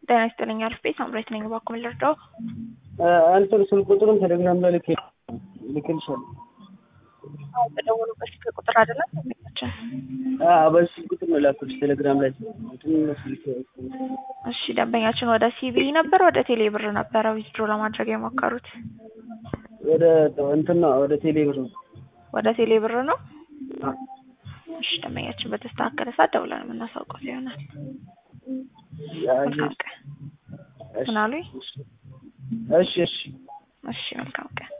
ጤና ይስጥልኝ አሪፍ ቤት ሳምራዊት ነኝ። እባክዎ ምን ልርዳው? እንትን ስልክ ቁጥሩን ቴሌግራም ላይ ልክ ልክልሻለሁ። አዎ በደወሉበት ስልክ ቁጥር አይደለም ስልካችን። አዎ በዚህ ስልክ ቁጥር ነው ላኩልሽ ቴሌግራም ላይ እንትን ስልክ እሺ ደንበኛችን ወደ ሲቢ ነበር ወደ ቴሌ ብር ነበረ ዊዝድሮ ለማድረግ የሞከሩት? ወደ እንትን ነው ወደ ቴሌ ብር ነው። ወደ ቴሌ ብር ነው? አዎ እሺ ደንበኛችን በተስተካከለ ሰዓት ደውለን የምናሳውቀው ይሆናል። መልካም ቀን። ምን አሉኝ? እሺ እሺ እሺ መልካም ቀን።